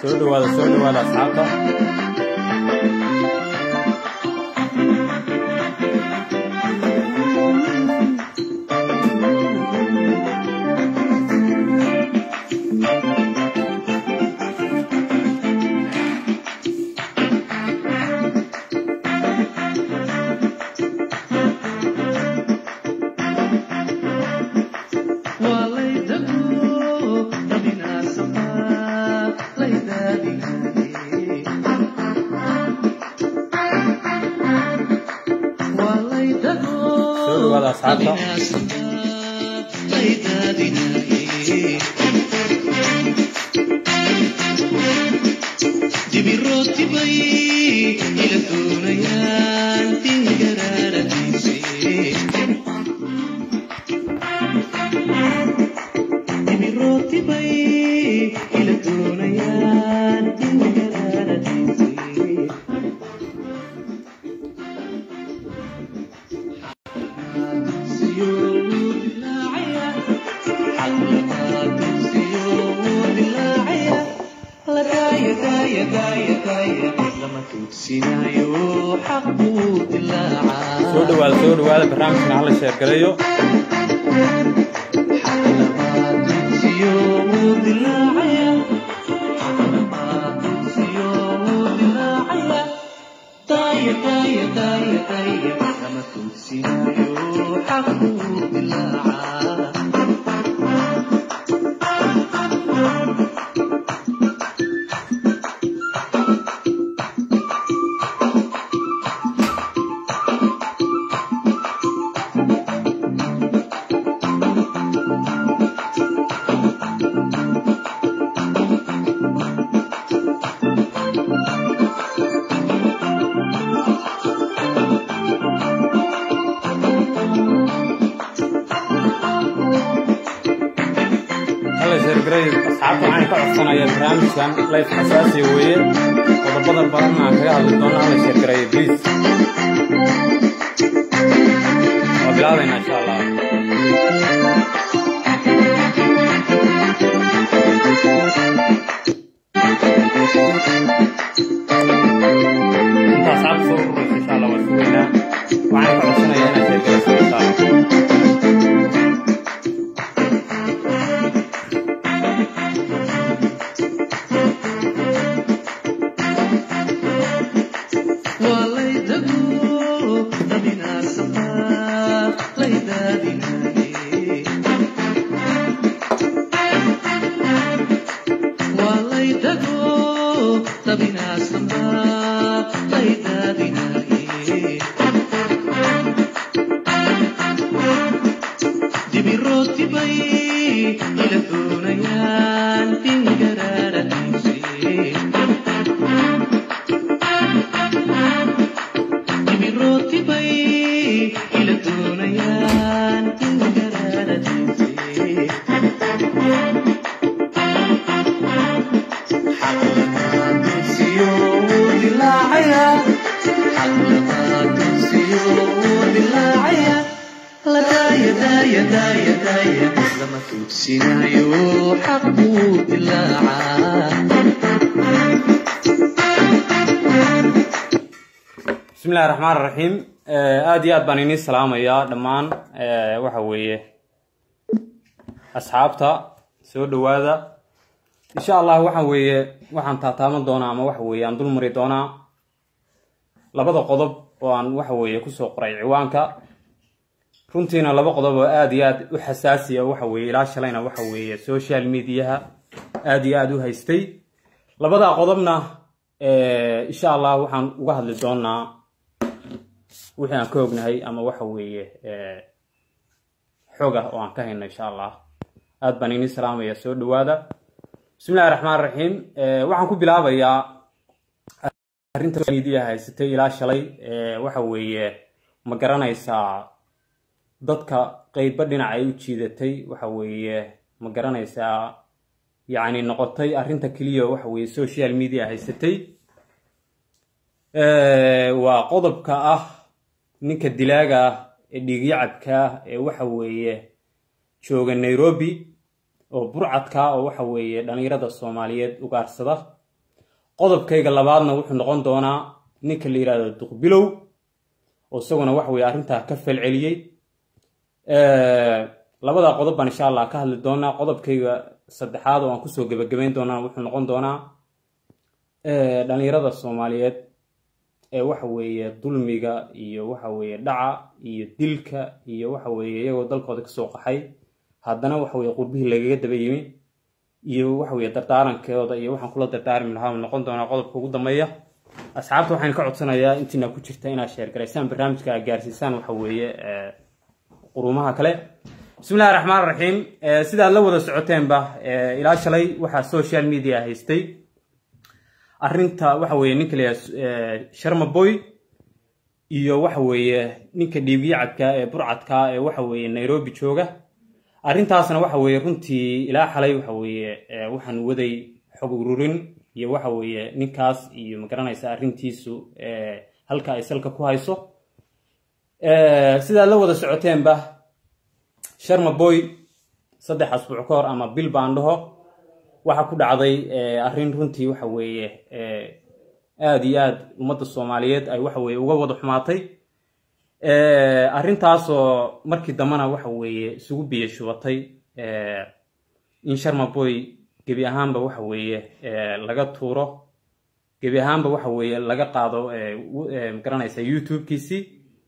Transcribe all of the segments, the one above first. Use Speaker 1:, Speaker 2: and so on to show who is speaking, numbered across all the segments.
Speaker 1: soo dhawaada soo dhawaada asxaabta soo dhawaada asxaabta soo dhawaada soo dhawaada barnaamijkan hala sheergalayo hala sheergalayo asxaabta waxaan ka codsanaya barnaamijkan life xasaasiya weeye qodobada badan aan kaga hadli doono hala sheergalayo please waa bilaabaynaa insha allah intaa asxaabta soo ururaysa insha allah waa sugeynaa waxaan ka codsanayaa inaad sheergalayso insha allah bismi illahi raxmaan raxiim aada iyo aad baan iniin salaamayaa dhammaan waxa weeye asxaabta soo dhawaada insha allah waxa weeye waxaan taataaban doonaa ama waxa weeye aan dul mari doonaa labada qodob oo aan waxa weeye kusoo qoray ciwaanka runtiina laba qodob oo aada iyo aad u xasaasiya waxa weeye ilaa shalayna waxa weeye social mediaha aada iyo aada u haystay labada qodobna insha allah waxaan uga hadli doonaa wixii aan ka ognahay ama waxa weeye xog ah oo aan ka hayno insha allah aada baan iniin salaamaya soo dhawaada bismi illahi raxmaan raxiim waxaan ku bilaabayaa arrinta media haysatay ilaa shalay waxa weeye ma garanaysaa dadka qeybba dhinac ay u jiidatay waxa weeye ma garanaysaa yacni noqotay arrinta keliya waxa weeye social media haysatay waa qodobka ah ninka dilaaga ah ee dhiigyacabka ah ee waxa weeye jooga nairobi oo burcadka oo waxa weeye dhalinyarada soomaaliyeed ugaarsada qodobkayga labaadna wuxuu noqon doonaa ninka la yidhahdo duqbilow oo isaguna waxa weye arrintaa ka falceliyey labadaa qodob baan insha allah ka hadli doonaa qodobkayga saddexaad oo aan kusoo gebagabeyn doonaa wuxuu noqon doonaa dhalinyarada soomaaliyeed ee waxa weeye dulmiga iyo waxa weeye dhaca iyo dilka iyo waxa weeye iyagoo dalkooda kasoo qaxay haddana waxa weye qurbihii lagaga daba yimi iyo waxa weye dardaarankooda iyo waxaan kula dardaarmi lahaa noqon doonaa qodobka ugu dambeeya asxaabta waxaan ka codsanayaa intiina ku jirta inaad sheergaraysaan barnaamijka aad gaarsiisaan waxa weeye qurumaha kale bismillahi raxmaan raxiim sidaad la wada socoteenba ilaa shalay waxaa social media haystay arrinta waxa weeye ninka la yidhaha sharmaboy iyo waxa weeye ninka dhiigyacadka ee burcadka ee waxa weeye nairobi jooga arrintaasna waxa weeye runtii ilaa xalay waxa weeye waxaan waday xog ururin iyo waxa weeye ninkaas iyo magaranaysa arrintiisu halka ay salka ku hayso sidaad la wada socoteenba sharmaboy saddex asbuuc ka hor ama bil baan dhaho waxaa ku dhacday arrin runtii waxa weeye aada iyo aada ummadda soomaaliyeed ay waxa weye uga wada xumaatay arrintaasoo markii dambena waxa weeye isugu biyo shubatay in sharmaboy gebi ahaanba waxa weeye laga tuuro gebi ahaanba waxa weeye laga qaado magaranaysa youtube-kiisii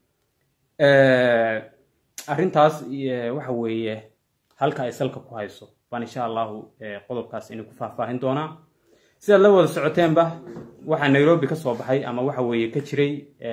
Speaker 1: arrintaas waxa weeye halka ay salka ku hayso baan insha allahu qodobkaas inay ku faahfaahin doonaa sidaad la wada socoteenba waxaa nairobi ka soo baxay ama waxa weeye ka jiray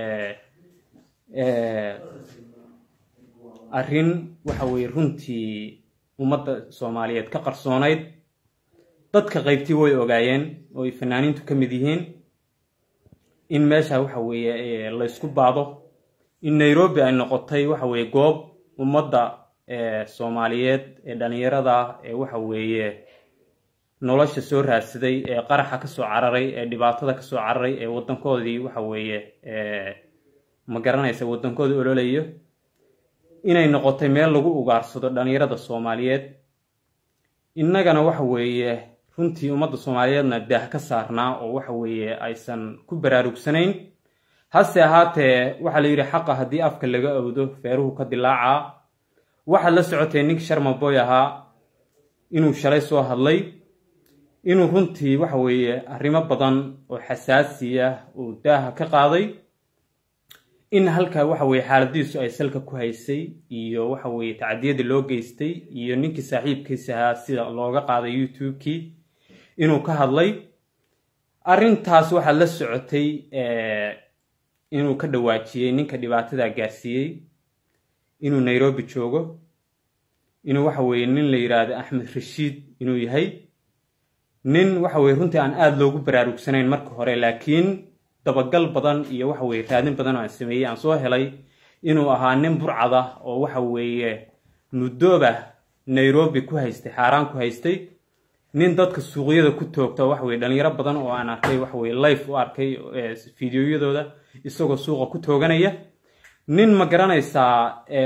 Speaker 1: arrin waxa weeye runtii ummadda soomaaliyeed ka qarsoonayd dadka qaybtii way ogaayeen oo ay fanaaniintu ka mid yihiin in meesha waxa weeye laysku baado in nairobi ay noqotay waxa weeye goob ummadda soomaaliyeed ee dhalinyarada ee waxa weeye nolosha soo raadsaday ee qaraxa kasoo cararay ee dhibaatada kasoo cararay ee wadankoodii waxa weeye ma garanaysa wadankooda ololayo inay noqotay meel lagu ugaarsado dhalinyarada soomaaliyeed innagana waxa weeye runtii ummadda soomaaliyeedna daah ka saarnaa oo waxa weeye aysan ku baraarugsanayn hase ahaatee waxaa la yidhi xaqa haddii afka laga awdo feeruhu ka dilaacaa waxaad la socotay ninkii sharmaboy ahaa inuu shalay soo hadlay inuu runtii waxa weeye arrimo badan oo xasaasi ah uu daaha ka qaaday in halka waxa weye xaaladiisu ay salka ku haysay iyo waxa weeye tacadiyadii loo geystay iyo ninkii saaxiibkiisa ahaa sida looga qaaday youtube-kii inuu ka hadlay arrintaas waxaad la socotay inuu ka dhawaajiyey ninka dhibaatada gaarsiiyey inuu nairobi joogo inuu waxa weeye nin la yidhaahdo axmed rashiid inuu yahay nin waxa weye runtii aan aada loogu baraarugsanayn marka hore laakiin dabagal badan iyo waxa weye raadin badan oo aan sameeyey aan soo helay inuu ahaa nin burcada oo waxa weeye muddooba nairobi ku haystay xaaraan ku haystay nin dadka suuqyada ku toogta waxa weye dhalinyaro badan oo aan arkay waxa weye life u arkay fideoyadooda isagoo suuqa ku tooganaya nin ma garanaysaa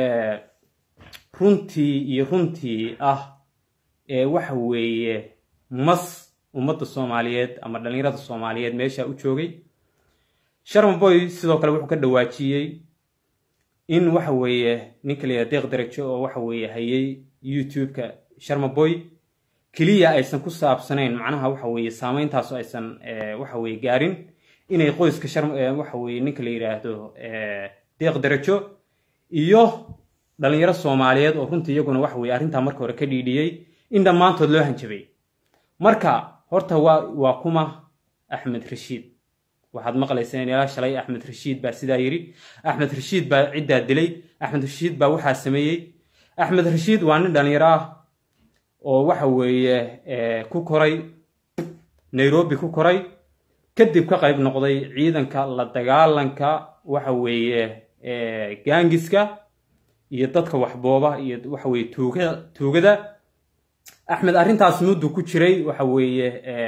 Speaker 1: runtii iyo runtii ah ee waxa weeye mas ummadda soomaaliyeed ama dhalinyarada soomaaliyeed meesha u joogay sharmaboy sidoo kale wuxuu ka dhawaajiyey in waxa weeye ninka la yidhaha deeq darajo oo waxa weeye hayay youtube-ka sharmaboy keliya aysan ku saabsanayn macnaha waxa weeye saameyntaasoo aysan waxa weye gaarin inay qoyska shar waxa weye ninka la yidhaahdo deeq darajo iyo dhalinyaro soomaaliyeed oo runtii iyaguna waxa weye arrintaa marka hore ka dhiidhiyey in dhammaantood loo hanjabay marka horta waa waa kuma axmed rashiid waxaad maqlayseen ilaa shalay axmed rashiid baa sidaa yidhi axmed rashiid baa ciddaa dilay axmed rashiid baa waxaa sameeyey axmed rashiid waa nin dhalinyaro ah oo waxa weeye ku koray nairobi ku koray kadib ka qayb noqday ciidanka la dagaalanka waxa weeye gaangiska iyo dadka waxbooba iyo waxa weye tuugada tuugada axmed arrintaas muddu ku jiray waxa weeye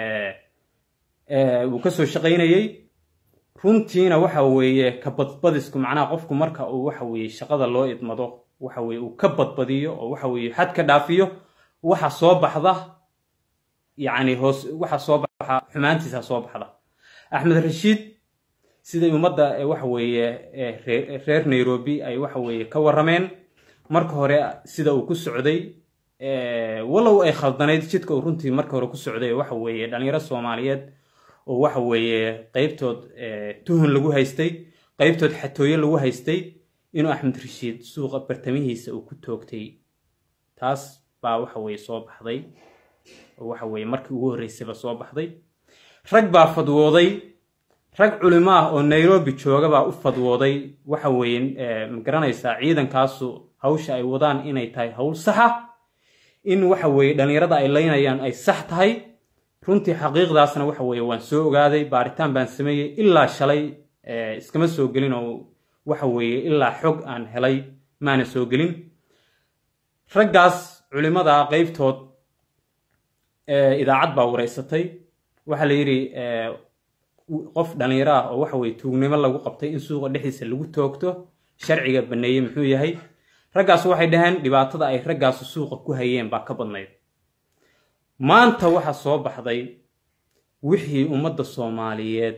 Speaker 1: uu kasoo shaqaynayey runtiina waxa weeye ka badbadisku macnaha qofku marka uu waxa weeye shaqada loo idmado waxa weye uu ka badbadiyo oo waxa weeye xad ka dhaafiyo waxa soo baxda yacni hoos waxa soo baxa xumaantiisa soo baxda axmed rashiid siday ummadda waxa weeye reer nairobi ay waxa weeye ka warrameen marka hore sida uu ku socday walow ay khaldanayd jidka uu runtii marka hore ku socday waxa weeye dhalinyaro soomaaliyeed oo waxa weeye qeybtood tuhun lagu haystay qeybtood xatooyo lagu haystay inuu axmed rashiid suuqa bartamihiisa uu ku toogtay taas baa waxa weeye soo baxday oo waxa weeye markii ugu horreysayba soo baxday rag baa fadwooday rag culimo ah oo nairobi jooga baa u fadwooday waxa weeye ma garanaysaa ciidankaasu hawsha ay wadaan inay tahay hawl saxa in waxa weeye dhallinyarada ay leynayaan ay sax tahay runtii xaqiiqdaasna waxa weeye waan soo ogaaday baaritaan baan sameeyey ilaa shalay iskama soo gelin oo waxa weeye ilaa xog aan helay maana soo gelin raggaas culimada qeybtood idaacad baa wareysatay waxaa la yidhi qof dhallinyaro ah oo waxa weye tuugnimo lagu qabtay in suuqa dhexdiisa lagu toogto sharciga baneeyey muxuu yahay raggaas waxay dhaheen dhibaatada ay raggaasu suuqa ku hayeen baa ka badnayd maanta waxaa soo baxday wixii ummadda soomaaliyeed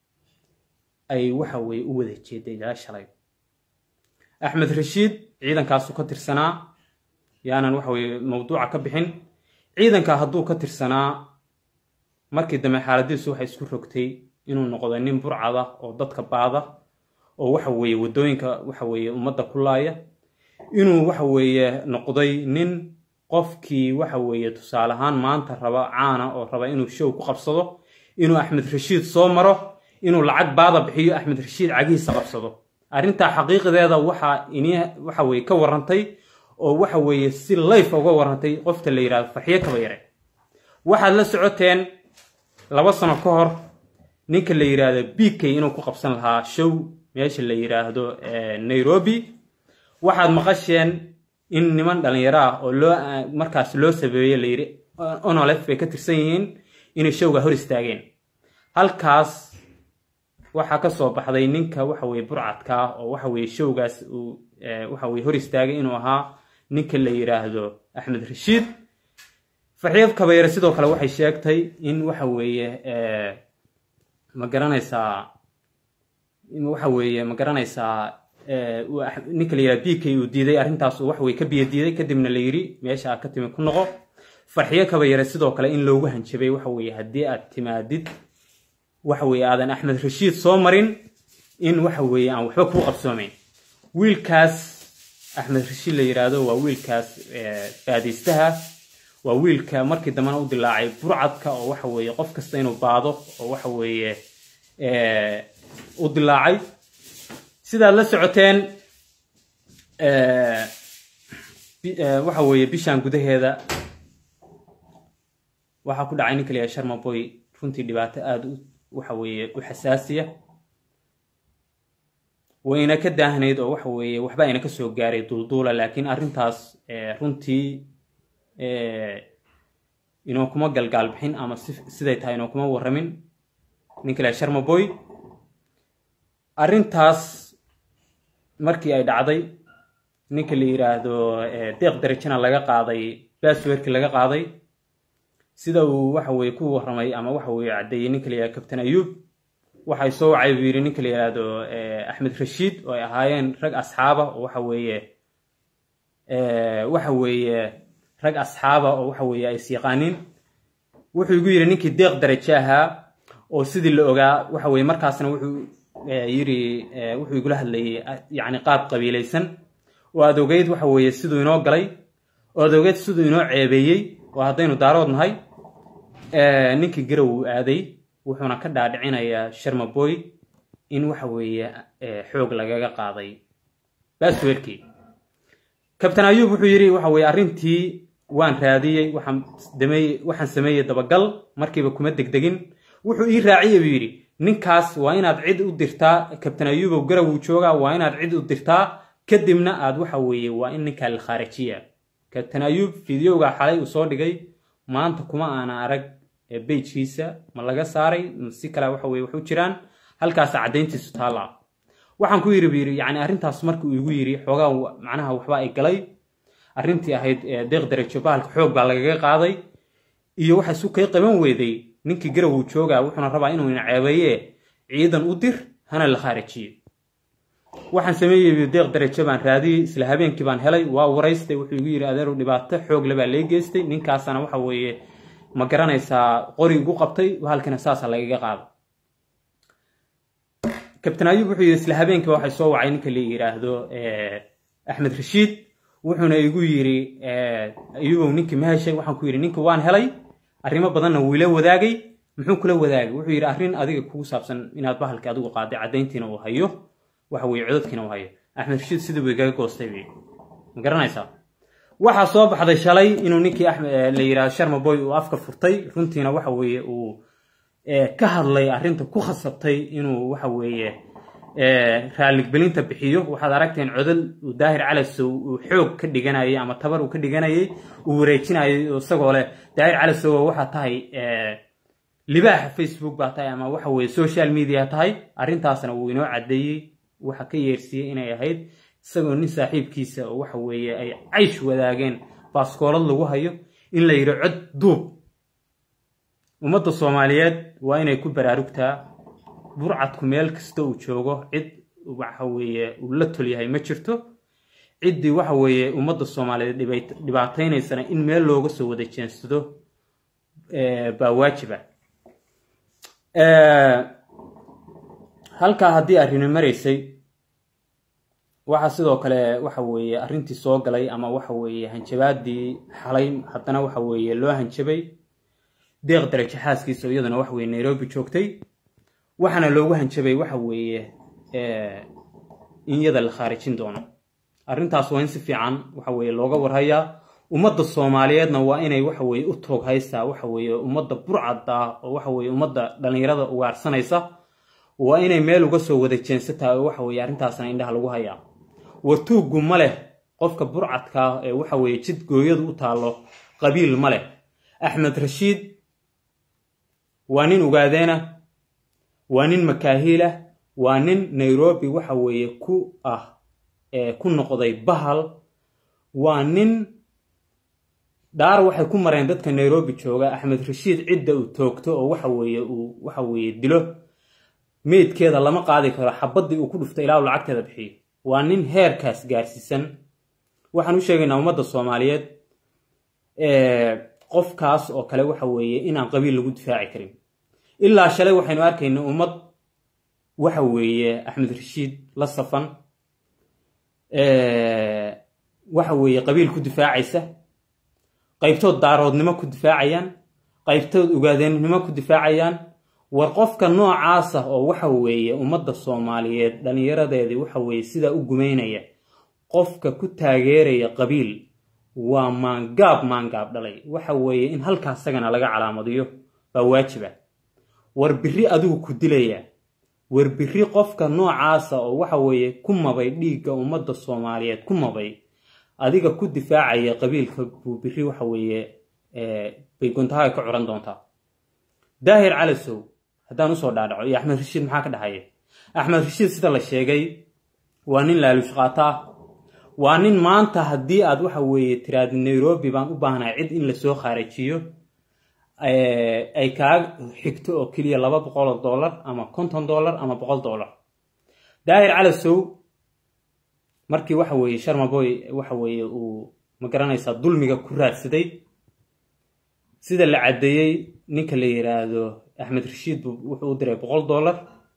Speaker 1: ay waxa weye u wada jeeday ilaa shalay axmed rashiid ciidankaasu ka tirsanaa yaanan waxa weye mawduuca ka bixin ciidanka hadduu ka tirsanaa markii dambe xaaladiisu waxay isku rogtay inuu noqdo nin burcada oo dadka baada oo waxa weeye waddooyinka waxa weeye ummadda ku laaya inuu waxa weeye noqday nin qofkii waxa weeye tusaale ahaan maanta raba caana oo raba inuu show ku qabsado inuu axmed rashiid soo maro inuu lacag baada bixiyo axmed rashiid cagihiisa qabsado arrintaa xaqiiqdeeda waxaa ini waxa weye ka warrantay oo waxa weeye si layf uga warrantay qofta la yidhahdo farxiyo kaba yare waxaad la socoteen laba sano ka hor ninka la yidhaahdo b k inuu ku qabsan lahaa show meesha la yidhaahdo nairobi waxaad maqasheen in niman dhallinyaro ah oo loo markaas loo sabeeye la yidhi onolef bay ka tirsan yihiin inay showga hor istaageen halkaas waxaa ka soo baxday ninka waxa weye burcadka ah oo waxa weye showgaas uu waxa weye hor istaagay inuu ahaa ninka la yidhaahdo axmed rashiid farxiyo kabayare sidoo kale waxay sheegtay in waxa weeye ma garanaysaa waxa weeye ma garanaysaa ninka la yidhaha b k uu diiday arrintaas uu waxweye ka biyo diiday kadibna la yidhi meesha aad ka timi ku noqo farxiyo kabayare sidoo kale in loogu hanjabay waxa weeye haddii aad timaadid waxa weeye aadan axmed rashiid soo marin in waxa weeye aan waxba kuu qabsoomayn wiilkaas axmed rashiid la yidhaahdo waa wiilkaas baadaystaha waa wiilka markii dambena u dilaacay burcadka oo waxa weeye qof kasta inuu baado oo waxa weeye u dilaacay sidaad la socoteen waxa weeye bishan gudaheeda waxaa ku dhacay ninka la yahay sharmaboy runtii dhibaato aada u waxa weeye u xasaasiya wayna ka daahnayd oo waxa weeye waxba ayna ka soo gaaray duulduula laakiin arrintaas runtii inoo kuma galgaal bixin ama siday tahay inoo kuma warramin ninka la sharmaboy arrintaas markii ay dhacday ninka la yidhaahdo deeq darajana laga qaaday baswerki laga qaaday sida uu waxa weye ku warramay ama waxa weye caddeeyey ninka la yihahdo captain ayuub waxay soo wacay buu yidhi ninka la yidhaahdo axmed rashiid oo ay ahaayeen rag asxaaba oo waxa weeye waxa weeye rag asxaaba oo waxa weeye ay isyaqaaniin wuxuu igu yidhi ninkii deeq darajo ahaa oo sidii la ogaa waxa weye markaasna wuxuu yidhi wuxuu igula hadlayay yacni qaab qabiilaysan oo aad ogeyd waxa weeye siduu inoo galay oo aad ogeyd siduu inoo ceebeeyey oo haddaynu daarood nahay ninkii garow uu aaday wuxuuna ka dhaadhicinayaa sharmaboy in waxa weeye xoog lagaga qaaday baswerkii kabtan ayuub wuxuu yidhi waxa weye arrintii waan raadiyey waxaan dameeyey waxaan sameeyey dabagal markiiba kuma degdegin wuxuu ii raaciyey buu yidhi ninkaas waa inaad cid u dirtaa kabtan ayuubow garow uu joogaa waa inaad cid u dirtaa kadibna aad waxa weeye waa in ninkaa la khaarajiya kabtan ayuub fideoga xalay uu soo dhigay maanta kuma aana arag beyjkiisa ma laga saaray si kale waxa weye waxu jiraan halkaasa caddayntiisu taalla waxaan ku yidhi bu yidhi yacni arrintaas markii uu igu yidhi xoogaa macnaha waxba ay galay arrintii ahayd deeq darajo bahalka xoog baa lagaga qaaday iyo waxa isu kay qaban weeday ninkii garow uu joogaa wuxuuna rabaa inuu ina ceebeeye ciidan u dir hana la khaarijiyo waxaan sameeyey deeq darajo baan raadiyey isla habeenkii baan helay waa waraystay wuxuu igu yidhi adeeru dhibaato xoog le baa lee geystay ninkaasana waxa weeye ma garanaysaa qori igu qabtay halkana saasa lagaga qaado kabtan ayub wuxuu yidhi isla habeenkiiba waxay soo wacay ninka la yidhaahdo axmed rashiid wuxuuna igu yidhi ayubow ninkii ma heshay waxaan ku yidhi ninki waan helay arrimo badanna wuu ila wadaagay muxuu kula wadaagay wuxuu yidhi arrin adiga kugu saabsan inaad bahalka adigu qaaday caddayntiina uu hayo waxa weye codadkiina uu hayo axmed rashiid sidii buu igaga goostay bay ma garanaysaa waxaa soo baxday shalay inuu ninkii la yidhahdo sharma boy uu afka furtay runtiina waxa weeye uu ka hadlay arrinta ku khasabtay inuu waxa weeye raaligbelinta bixiyo waxaad aragteen codal uu daahir calasow uu xoog ka dhiganayay ama tabar uu ka dhiganayay uu wareejinayay isagoo leh daahir calasow waxaa tahay libaaxa facebook baa tahay ama waxa weye social media tahay arrintaasna wuu inoo caddeeyey waxa ka yeersiiyey inay ahayd isagoo nin saaxiibkiisa oo waxa weeye ay caysh wadaageen baaskoolad lagu hayo in la yidhi cod duub ummadda soomaaliyeed waa inay ku baraarugtaa burcadku meel kasta uu joogo cid waxa weeye uu la tol yahay ma jirto ciddii waxa weeye ummadda soomaaliyeed dhibaataynaysana in meel looga soo wada jeensado baa waajiba halkaa haddii arrini maraysay waxaa sidoo kale waxa weeye arrintii soo galay ama waxa weeye hanjabaadii xalay haddana waxa weeye loo hanjabay deeq darajo xaaskiisa oo iyaduna waxa weye nairobi joogtay waxaana loogu hanjabay waxa weeye in iyada la khaarijin doono arrintaas waa in si fiican waxa weeye looga warhayaa ummadda soomaaliyeedna waa inay waxa weeye u toog haystaa waxa weeye ummadda burcadda oo waxa weeye ummadda dhallinyarada ugaarsanaysa waa inay meel uga soo wada jeensataa oo waxa weeye arrintaasna indhaha lagu hayaa wartuuggu ma leh qofka burcadka ee waxa weeye jid gooyadu u taallo qabiil ma leh axmed rashiid waa nin ugaadeena waa nin makaahiilah waa nin nairobi waxa weeye ku ah ku noqday bahal waa nin dhaar waxay ku mareen dadka nairobi jooga axmed rashiid cidda uu toogto oo waxa weeye uu waxa weeye dilo meydkeeda lama qaadi karo xabaddii uu ku dhuftay ilaa uu lacagteeda bixiyo waa nin heerkaas gaarsiisan waxaan u sheegaynaa ummadda soomaaliyeed qofkaas oo kale waxa weeye inaan qabiil lagu difaaci karin ilaa shalay waxaynu arkaynaa ummad waxa weeye axmed rashiid la safan waxa weeye qabiil ku difaacaysa qaybtood daaroodnimo ku difaacayaan qaybtood ugaadeenimo ku difaacayaan war qofka noocaasa oo waxa weeye ummadda soomaaliyeed dhallinyaradeedii waxa weeye sidaa u gumaynaya qofka ku taageeraya qabiil waa maangaab maangaab dhalay waxa weeye in halkaa isagana laga calaamadiyo baa waajiba war biri adigu ku dilaya war biri qofka noocaasa oo waxa weeye ku mabay dhiigga ummadda soomaaliyeed ku mabay adiga ku difaacaya qabiilka buu biri waxa weeye bay guntahaga ka curan doontaa daahir calasow haddaan usoo dhaadhaco iyo axmed rashiid maxaa ka dhexeeya axmed rashiid sida la sheegay waa nin laaluush qaata ah waa nin maanta haddii aad waxa weeye tiraadi nairobi baan u baahnahay cid in lasoo khaarijiyo ay kaa xigto oo keliya laba boqoloo dollar ama konton dollar ama boqol dollar daahir calasow markii waxa weeye sharmaboy waxa weeye uu ma garanaysaa dulmiga ku raadsaday sida la caddeeyey ninka la yiraahdo axmed rashiid wuxuu u diray boqol dollar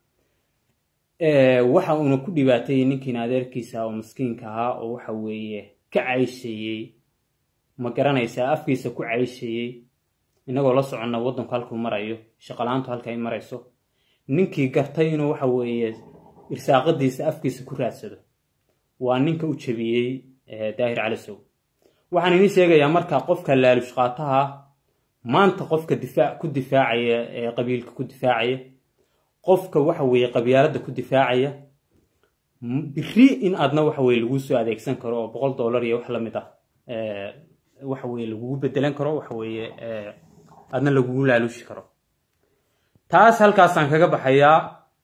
Speaker 1: waxa uuna ku dhibaateeyey ninkiina adeerkiisa oo maskiinka ahaa oo waxa weeye ka caysheeyey ma garanaysaa afkiisa ku caysheeyey inagoo la soconna waddanku halkuu marayo shaqala-aantu halka ay marayso ninkii gartay inuu waxa weeye irsaaqadiisa afkiisa ku raadsado waa ninka u jebiyey daahir calisow waxaan idiin sheegayaa marka qofka laalush qaataha maanta qofka difaac ku difaacaya ee qabiilka ku difaacaya qofka waxa weeye qabyaaladda ku difaacaya biri in aadna waxa weye laguu soo adeegsan karo oo boqol dollar iyo wax lamid ah waxa weye lagugu bedelan karo waxa weeye aadna lagugu laaluushi karo taas halkaasaan kaga baxayaa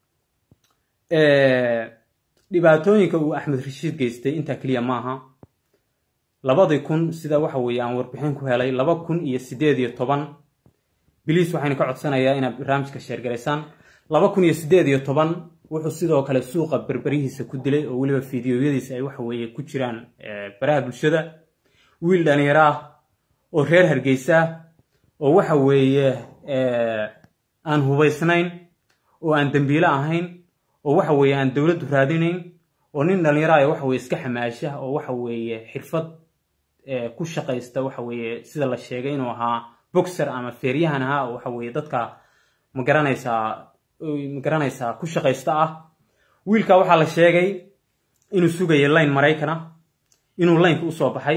Speaker 1: dhibaatooyinka uu axmed rashiid geystay intaa keliya maaha labadii kun sida waxa weeye aan warbixin ku helay laba kun iyo sideed iyo toban biliis waxaynu ka codsanayaa inaad barnaamijka sheergaraysaan laba kun iyo siddeed iyo toban wuxuu sidoo kale suuqa berberihiisa ku dilay oo weliba fideoyadiisa ay waxa weeye ku jiraan baraha bulshada wiil dhalinyaro ah oo reer hargeysa oo waxa weeye aan hubaysnayn oo aan dembiile ahayn oo waxa weeye aan dowladdu raadinayn oo nin dhalinyaro ah waxa weye iska xamaasha oo waxa weeye xirfad ku shaqaysta waxa weeye sida la sheegay inuu ahaa boxer ama feeryahan ahaa oo waxa weeye dadka ma garanaysaa ma garanaysaa ku shaqaysta ah wiilka waxaa la sheegay inuu sugayay layn maraykana inuu laynka usoo baxay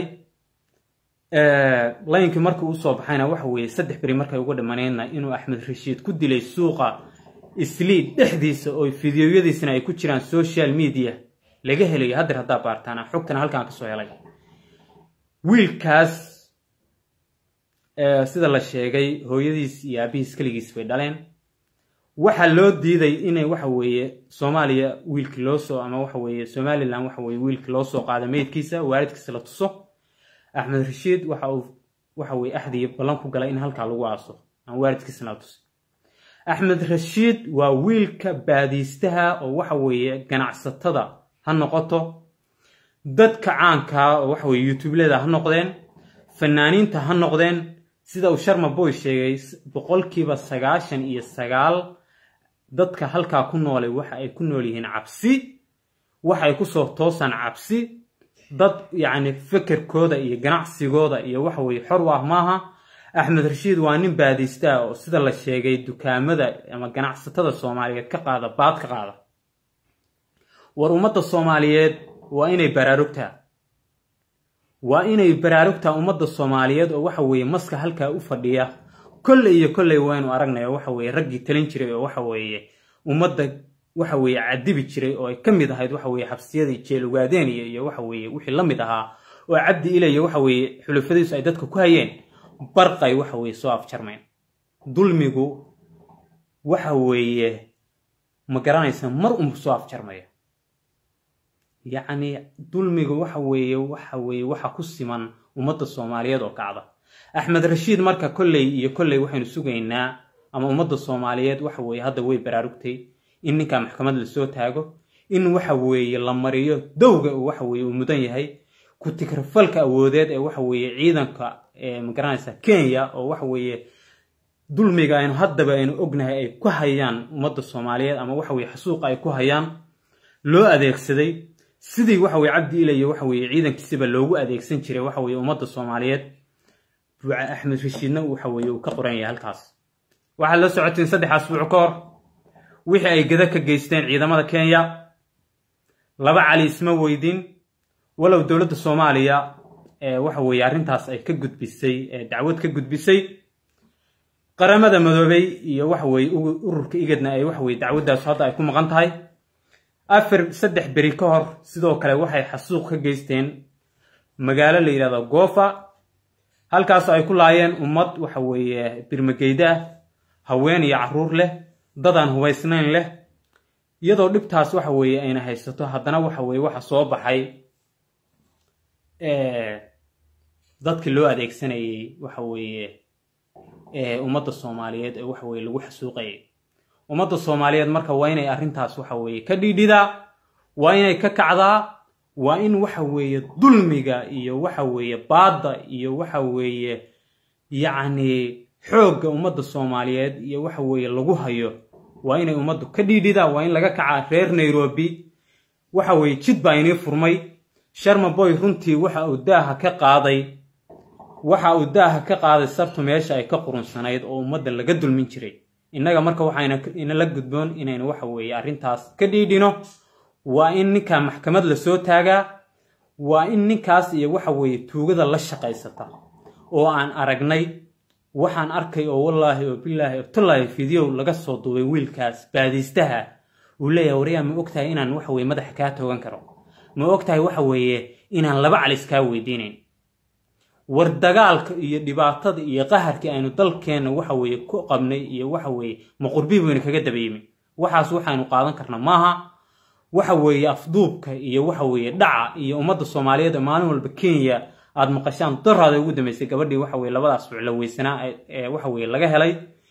Speaker 1: laynkii markii usoo baxayna waxa weeye saddex beri markay uga dhamaneydna inuu axmed rashiid ku dilay suuqa isliid dhexdiisa oo fideoyadiisana ay ku jiraan social media laga helayo haddeer haddaa baartaana xogtana halkaan kasoo helay wiilkaas sida la sheegay hooyadiis iyo aabihiis keligiis bay dhaleen waxaa loo diiday inay waxa weeye soomaaliya wiilkii loo soo ama waxa weeye somalilan waxa weye wiilkii loo soo qaado meydkiisa waalidkiisa la tuso axmed rashiid waxa uu waxa weye axdii ballan ku galay in halkaa lagu aaso aan waalidkiisana la tusin axmed rashiid waa wiilka baadiistaha oo waxa weeye ganacsatada ha noqoto dadka caankaa oo waxa weye youtubeleda ha noqdeen fanaaniinta ha noqdeen sida uu sharma boy sheegay boqolkiiba sagaashan iyo sagaal dadka halkaa ku noolay waxa ay ku nool yihiin cabsi waxa ay kusoo toosaan cabsi dad yacni fekerkooda iyo ganacsigooda iyo waxa weye xor u ah maaha axmed rashiid waa nin baadiista ah oo sida la sheegay dukaamada ama ganacsatada soomaaliyeed ka qaada baad ka qaada war ummadda soomaaliyeed waa inay baraarugtaa waa inay baraarugtaa ummadda soomaaliyeed oo waxa weeye maska halkaa u fadhiya kolley iyo kolley waynu aragnay oo waxa weeye raggii talin jiray oo waxa weeye ummadda waxa weeye cadibi jiray oo ay ka mid ahayd waxa weeye xabsiyadii jeelugaadeniya iyo waxa weeye wixii la mid ahaa oo cabdi ilaya waxa weeye xulufadiisu ay dadka ku hayeen barqay waxa weeye soo afjarmayn dulmigu waxa weeye ma garanaysa mar unbu soo afjarmaya yacni dulmiga waxa weeye waxa weeye waxa ku siman ummadda soomaaliyeed oo kacda axmed rashiid marka kolley iyo kolley waxaynu sugaynaa ama ummadda soomaaliyeed waxa weeye hadda way baraarugtay in ninkaa maxkamad lasoo taago in waxa weeye la mariyo dowga uu waxa weeye uu mudan yahay ku tikrafalka awoodeed ee waxa weeye ciidanka ma garanaysa kenya oo waxa weeye dulmiga aynu haddaba aynu ognahay ay ku hayaan ummadda soomaaliyeed ama waxa weye xasuuqa ay ku hayaan loo adeegsaday sidii waxa weye cabdi ilayo waxa weye ciidankiisiba loogu adeegsan jiray waxa weye ummadda soomaaliyeed axmed rashiidna waxa weye uu ka qoran yahay halkaas waxaad la socoteen saddex asbuuc ka hor wixii ay gada ka geysteen ciidamada kenya laba cali isma weydin walow dowladda soomaaliya waxa weeye arrintaas ay ka gudbisay dacwad ka gudbisay qaramada madoobey iyo waxa weeye ururka igadna ay waxa weye dacwaddaas hadda ay ku maqan tahay afar saddex beri ka hor sidoo kale waxay xasuuq ka geysteen magaalo la yidhahdo goofa halkaasoo ay ku laayeen ummad waxa weeye birmageyda ah haween iyo caruur leh dadaan hubaysnayn leh iyadoo dhibtaas waxa weeye ayna haysato haddana waxa weeye waxa soo baxay dadkii loo adeegsanayay waxa weeye ummadda soomaaliyeed ee waxa weye lagu xasuuqayay ummadda soomaaliyeed marka waa inay arrintaas waxa weeye ka dhiidhidaa waa inay ka kacdaa waa in waxa weeye dulmiga iyo waxa weeye baadda iyo waxa weeye yacni xoogga ummadda soomaaliyeed iyo waxa weeye lagu hayo waa inay ummaddu ka dhiidhidaa waa in laga kacaa reer nairobi waxa weeye jid baa inii furmay sharma boy runtii waxa uu daaha ka qaaday waxa uu daaha ka qaaday sartu meesha ay ka qurunsanayd oo ummadda laga dulmin jiray innaga marka waxayna inala gudboon inaynu waxa weeye arrintaas ka dhiidhino waa in ninkaa maxkamad lasoo taagaa waa in ninkaas iyo waxa weeye tuugada la shaqaysata oo aan aragnay waxaan arkay oo wallaahi oo bilaahi oo tallaahi fideow laga soo duubay wiilkaas baadiistaha uu leeyahay waryaa ma ogtahay inaan waxa weye madaxa kaa toogan karo ma ogtahay waxa weeye inaan laba calis kaa weydiinayn war dagaalka iyo dhibaatada iyo qaharkii aynu dalkeenna waxa weeye ku qabnay iyo waxa weeye maqurbii baynu kaga dabayimi waxaas waxaynu qaadan karna maaha waxa weeye afduubka iyo waxa weeye dhaca iyo ummadda soomaaliyeed ee maalin walba kenya aada maqashaan daraada ugu dambeysay gabadhii waxa weye labadaas fucla weysanaa ee waxa weye laga helay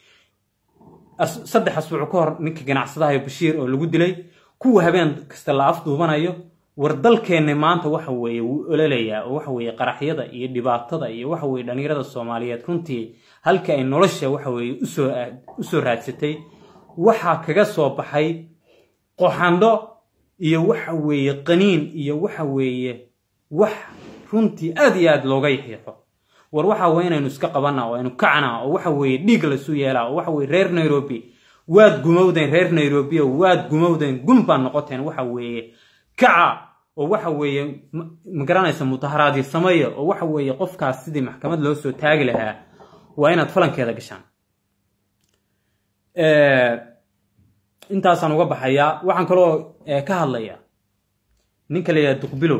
Speaker 1: saddex asbuuc ka hor ninka ganacsadaha bashiir oo lagu dilay kuwa habeen kasta la afduubanayo war dalkeenna maanta waxa weeye wuu ololayaa oo waxa weeye qaraxyada iyo dhibaatada iyo waxa weeye dhallinyarada soomaaliyeed runtii halka ay nolosha waxa weeye usoo usoo raadsatay waxaa kaga soo baxay qoxandho iyo waxa weeye qaniin iyo waxa weeye wax runtii aad iyo aad looga yaxiixo war waxa weye inaynu iska qabana oo aynu kacnaa oo waxa weeye dhiig lasu yeelaa oo waxa weye reer nairobi waad gumowdeen reer nairobi oo waad gumowdeen gun baad noqoteen waxa weeye kaca oo waxa weeye magaranaysa mudaharaadii sameeya oo waxa weeye qofkaas sidii maxkamad loo soo taagi lahaa waa inaad falankeeda gashaan intaasaan uga baxayaa waxaan kaloo ka hadlayaa ninka la yidhaha duqbilow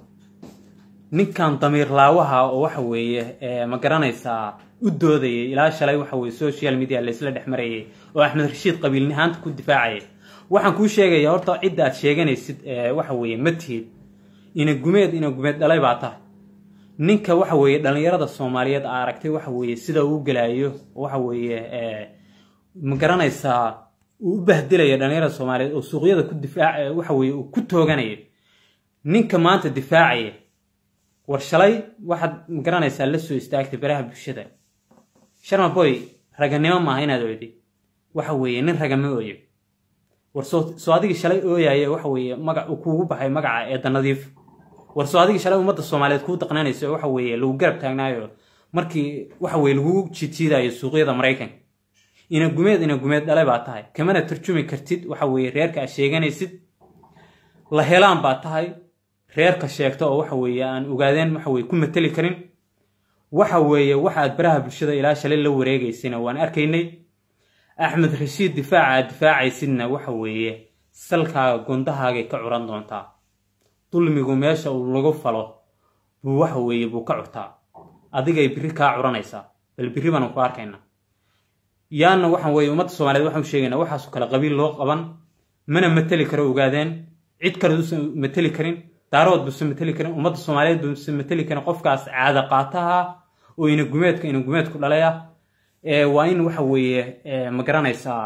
Speaker 1: ninkan damiir laawaha oo waxa weeye ma garanaysaa u doodayay ilaa shalay waxa weye social media laysla dhex marayay oo axmed rashiid qabiilnihaanta ku difaacayay waxaan kuu sheegayaa horta cidda aad sheeganaysid waxa weeye ma tihid ina gumeed ina gumeed dhalay baa tahay ninka waxa weeye dhallinyarada soomaaliyeed aa aragtay waxa weeye sida uu gelaayo waxa weeye ma garanaysaa uu u bahdilaya dhallinyarada soomaaliyeed oo suuqyada ku difaac waxa weeye uu ku tooganayo ninka maanta difaacaya war shalay waxaad ma garanaysaa la soo istaagtay baraha bulshada sharma boy raganimo maaha inaad oyday waxa weeye nin ragama ooyo war soo adigii shalay ooyaye waxa weeye magac uu kuugu baxay magaca eedda nadiif war soo adigii shalay ummadda soomaaliyeed kuu daqnanayso waxa weeye lagu garab taagnaayo markii waxa weye lagugu jiidjiidayo suuqyada maraykanka ina gumeed ina gumeed dhalay baa tahay kamana tarjumi kartid waxa weeye reerka aad sheeganaysid la helaan baa tahay reerka sheegta oo waxa weeye aan ogaadeen waxa weye ku mateli karin waxa weeye waxa aad baraha bulshada ilaa shalay la wareegaysayna waan arkaynay axmed rashiid difaaca aad difaacaysidna waxa weeye salkaaga gondahaagay ka curan doontaa dulmigu meesha uu lagu falo buu waxa weeye buu ka curtaa adigay biri kaa curanaysaa bal biri baanu ku arkaynaa yaana waxaan weeye ummadda soomaaliyeed waxaan u sheegaynaa waxaasoo kale qabiil loo qaban mana mateli karo ogaadeen cid kale duusan mateli karin daarood buusan mateli karin ummadda soomaaliyeed buusan mateli karin qofkaas caada qaataha oo ina gumeedka ina gumeedku dhalaya waa in waxa weeye ma garanaysaa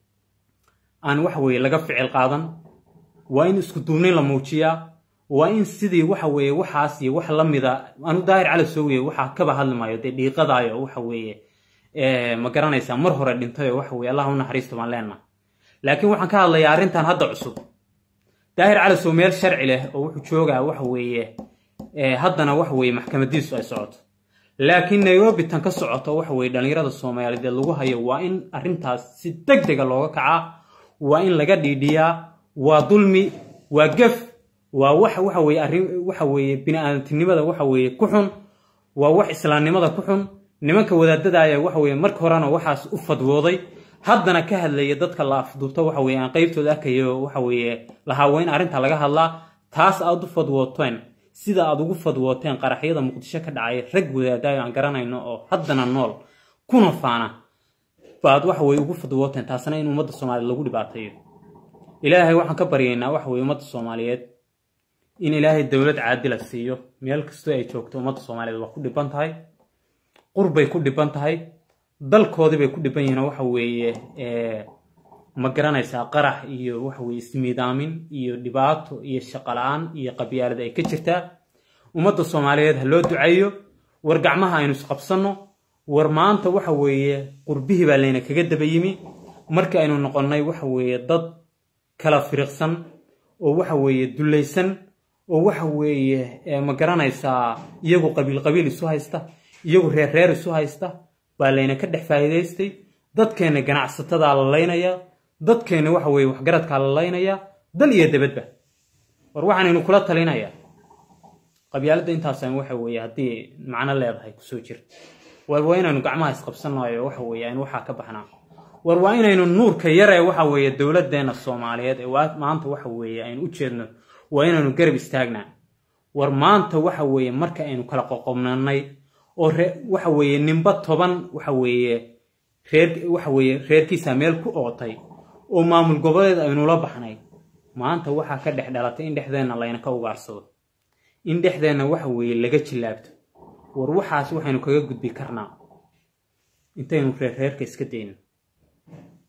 Speaker 1: aan waxa weeye laga ficil qaadan waa in isku duubnayn la muujiyaa waa in sidii waxa weeye waxaas iyo wax la mida anu daahir cali soo weye waxaa kaba hadli maayo dee dhiiqadaayo waxa weeye ma garanaysaa mar hore dhintayoo waxa weye allah u naxariisto baan leenaha laakiin waxaan ka hadlayaa arrintan hadda cusub daahir cali soo meel sharci leh oo wuxuu joogaa waxa weeye haddana waxa weeye maxkamadiisu ay socoto laakiin nairobi tan ka socoto waxa weye dhallinyarada soomaaliyeed lagu hayo waa in arrintaas si deg dega looga kacaa waa in laga dhiidhiyaa waa dulmi waa gef waa wax waxa weye arrin waxa weeye bini-aadantinimada waxa weeye ku xun waa wax islaamnimada ku xun nimanka wadaadadaaya waxa weeye marka horena waxaas u fadwooday haddana ka hadlaya dadka la afduubto waxa weye aan qeybtooda arkayo waxa weeye lahaa waa in arrinta laga hadlaa taas aad u fadwooteen sida aad ugu fadwooteen qaraxyada muqdisho ka dhacay rag wadaadaayo aan garanayno oo haddana nool kuna faana baad waxa weye ugu fadwooteen taasna in ummadda soomaaliyeed lagu dhibaateeyo ilaahay waxaan ka baryaynaa waxa weye ummadda soomaaliyeed in ilaahay dowlad caadila siiyo meel kastoo ay joogto ummadda soomaaliyeed waa ku dhiban tahay qurbay ku dhiban tahay dalkoodii bay ku dhiban yihiin waxa weeye ma garanaysaa qarax iyo waxa weye ismiidaamin iyo dhibaato iyo shaqo la-aan iyo qabyaalad ay ka jirtaa ummadda soomaaliyeed ha loo duceeyo war gacmaha aynu isqabsanno war maanta waxa weeye qurbihii baa layna kaga daba yimi markii aynu noqonnay waxa weeye dad kala firiqsan oo waxa weeye dullaysan oo waxa weeye ma garanaysaa iyagu qabiil qabiil isu haysta iyagu reer reer isu haysta baa layna ka dhex faa'iidaystay dadkeenna ganacsatada la laynaya dadkeenna waxa weeye waxgaradkaa la laynaya dal iyo dabadba war waxaanaynu kula talinayaa qabyaaladda intaasaan waxa weeye haddii macno leedahay kusoo jirta war waa inaynu gacmaha isqabsannayo waxa weeye aynu waxaa ka baxnaa war waa inaynu nuurka yaree waxa weeye dowladdeena soomaaliyeed ee maanta waxa weeye aynu u jeedno waa inaynu garab istaagnaa war maanta waxa weeye marka aynu kala qoqobnanay oo waxa weeye ninba toban waxa weeye reer waxa weeye reerkiisa meel ku ootay oo maamul goboleed aynula baxnay maanta waxaa ka dhex dhalatay in dhexdeenna layna ka ugaarsado in dhexdeenna waxa weeye laga jillaabto war waxaas waxaynu kaga gudbi karnaa intaynu reer reerka iska dayno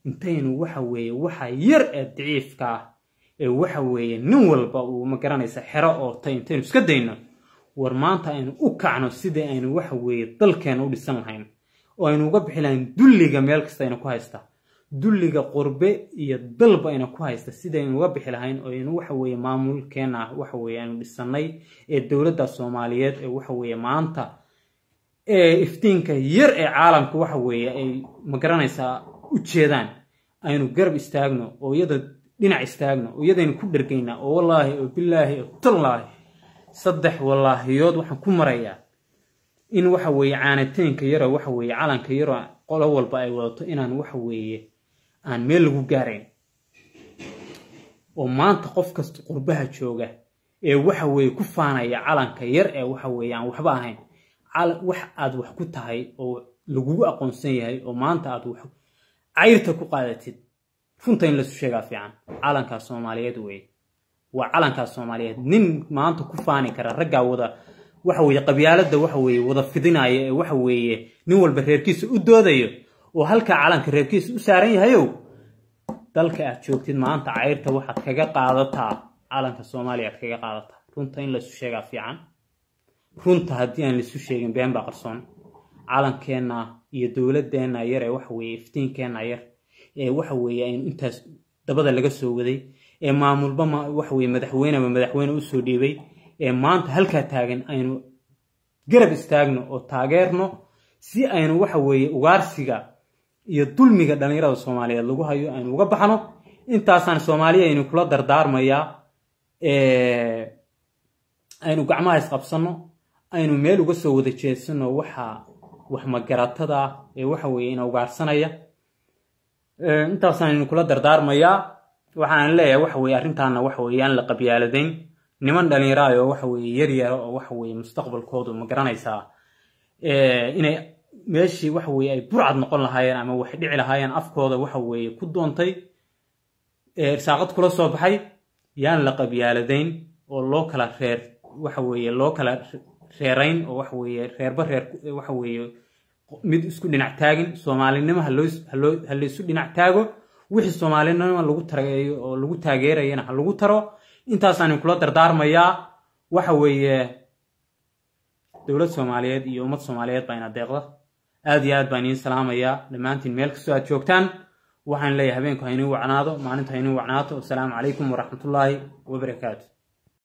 Speaker 1: intaynu waxa weeye waxa yar ee daciifka ah ee waxa weeye nin walba uu ma garanaysa xero oo tay intaynu iska dayno war maanta aynu u kacno sidii aynu waxa weeye dalkeena u dhisan lahayn oo aynu uga bixi lahayn dulliga meel kasta aynu ku haysta dulliga qurbe iyo dalba ayna ku haysta sidaynu uga bixi lahayn oo aynu waxa weeye maamulkeena waxa weeye aynu dhisannay ee dowladda soomaaliyeed ee waxa weeye maanta ee iftiinka yar ee caalamka waxa weeye ay ma garanaysaa u jeedaan aynu garab istaagno oo iyada dhinac istaagno oo iyadaynu ku dhergaynaa oo wallaahi oo bilaahi oo tallaahi saddex wallaahiyood waxaan ku marayaa in waxa weeye caanataynka yaroo waxa weeye calanka yaroo qolo walba ay wadato inaan waxa weeye aan meel lagu gaarayn oo maanta qof kasta qurbaha jooga ee waxa weeye ku faanaya calanka yar ee waxa weeye aan waxba ahayn wax aad wax ku tahay oo lagugu aqoonsan yahay oo maanta aad wax cayrta ku qaadatid runta in lasu sheegaa fiican calankaas soomaaliyeed weye waa calankaas soomaaliyeed nin maanta ku faani kara raggaa wada waxa weeye qabyaaladda waxa weeye wada fidinaya ee waxa weeye nin walba reerkiisa u doodayo oo halkaa calanka reerkiisa u saaran yahayow dalka aad joogtid maanta cayrta waxaad kaga qaadataa calanka soomaaliya aad kaga qaadataa runta in laisu sheegaa fiican runta haddii aan laisu sheegin been baa qarsoon calankeenna iyo dowladeenna yar ee waxa weeye iftiinkeenna yar ee waxa weeye aynu intaas dabada laga soo waday ee maamulba waxa weye madaxweyneba madaxweyne usoo dhiibay ee maanta halkaa taagan aynu garab istaagno oo taageerno si aynu waxa weeye ugaarsiga iyo dulmiga dhallinyarada soomaaliyeed lagu hayo aynu uga baxno intaasaan soomaaliya aynu kula dardaarmayaa aynu gacmaha isqabsanno aynu meel uga soo wada jeedsano waxa wax magaratada ah ee waxa weeye ina ugaarsanaya intaasaan aynu kula dardaarmayaa waxaan leeyahay waxa weeye arrintaana waxa weeye aan la qabyaaladeyn niman dhalinyaraay oo waxa weeye yar yara oo waxa weeye mustaqbalkoodu ma garanaysaa inay meeshii waxa weeye ay burcad noqon lahaayeen ama wax dhici lahaayeen afkooda waxa weeye ku doontay irsaaqad kula soo baxay yaan la qabyaaladayn oo loo kala reer waxa weeye loo kala reerayn oo waxa weeye reerba reer waxa weeye mid isku dhinac taagin soomaalinimo haloo haloo ha laysu dhinac taago wixii soomaalinimo lagu tareeyo oo lagu taageerayana ha lagu taro intaasaan kula dardaarmayaa waxa weeye dowlad soomaaliyeed iyo ummad soomaaliyeed baa ina deeqda aad iyo aad baan idiin salaamayaa dhammaantiin meel kastoo aad joogtaan waxaan leeyahay habeenku ha inuu wacnaado maalintu ha inuu wacnaato wasalaamu calaykum waraxmatullaahi wabarakaatu